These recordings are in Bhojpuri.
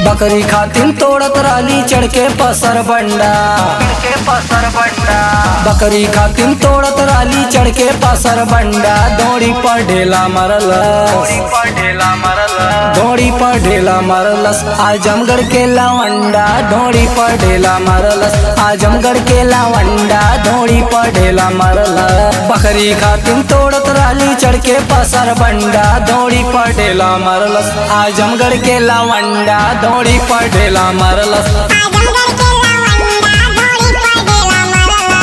बकरी खातिन तोड़त राली चढ़ के पसर बंडा के पसर बंडा बकरी खातिन तोड़त राली चढ़ के पसर बंडा दौड़ी पर ढेला मरलस कोई पढ़ेला मरल दौड़ी पर ढेला मरलस आजमगढ़ के लावंडा दौड़ी पर ढेला मरलस आजमगढ़ के लावंडा दौड़ी पर ढेला मरलस बकरी खातिन तोड़त राली चढ़ के पसर बंडा दौड़ी पर ढेला मरलस आजमगढ़ के लावंडा दौड़ी पर ढेला मरलस आजमगढ़ के लावंडा घोड़ी पर ढेला मरला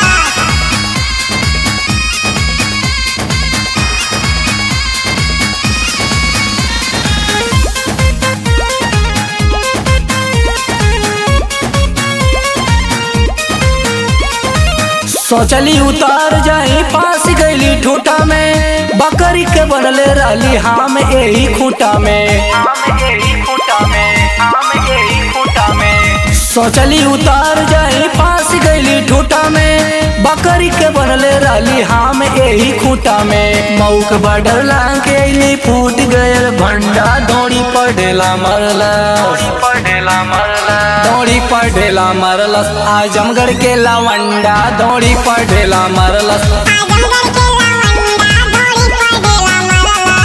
सोचली उतार जाई पास गईली ठूटा में बकरी के बनले राली हम यही खूटा में आम यही खूटा में आम यही खूटा में सोचली उतार जाई पास गईली ठूटा में बकरी के बनले राली हम यही खूटा में मऊक बडर लाके अइली फूट गयल भंडा दौड़ी पर ढेला मरलस कोई पढ़ेला मरल दौड़ी पर ढेला मरलस आजमगढ़ के लावंडा दौड़ी पर ढेला मरलस आजमगढ़ के लावंडा घोड़ी पर ढेला मरला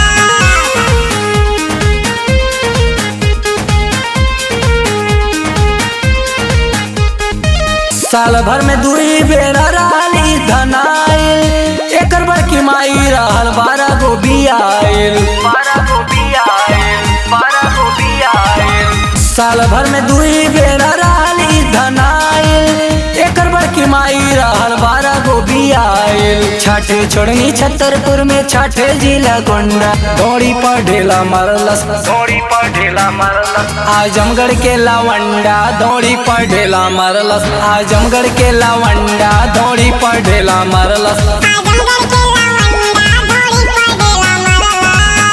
साल भर में दुई बेरा राली धनाइल एकर बड़की माई रहल बारह गो बियाइल बारह गो बिया बारह गो बिया साल भर में दुई बेरा राली धनाइल एकर बड़की माई रहल बारह गो बियाइल छठे छोड़नी छतरपुर में छठे जिला गोंडा दौड़ी पर ढेला मरलस घोड़ी पढ़ेला मरल आजमगढ़ के लावंडा दौड़ी पर ढेला मरलस आजमगढ़ के लावंडा दौड़ी पर ढेला मरलस आजमगढ़ के लावंडा घोड़ी पर ढेला मरला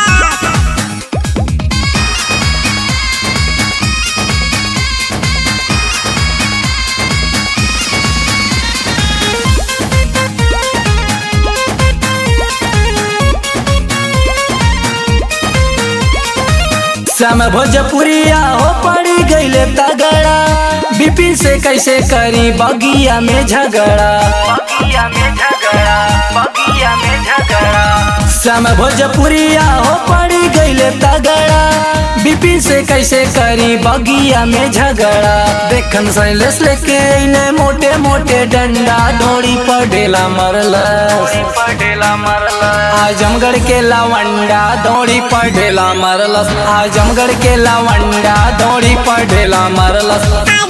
श्याम भोजपुरिया हो पड़ी गईले तगड़ा बिपिन से कैसे करी बगिया में झगड़ा बगिया में झगड़ा बगिया में झगड़ा श्याम भोजपुरिया हो पड़ी गईले तगड़ा बिपिन से कैसे करी बगिया में झगड़ा देखन सैलेस लेके अइले मोटे मोटे डंडा डोरी पर ढेला मरलस घोड़ी पढ़ेला मरल आजमगढ़ के लावंडा दौड़ी पर ढेला मरलस आजमगढ़ के लावंडा दौड़ी पर ढेला मरलस आजमगढ़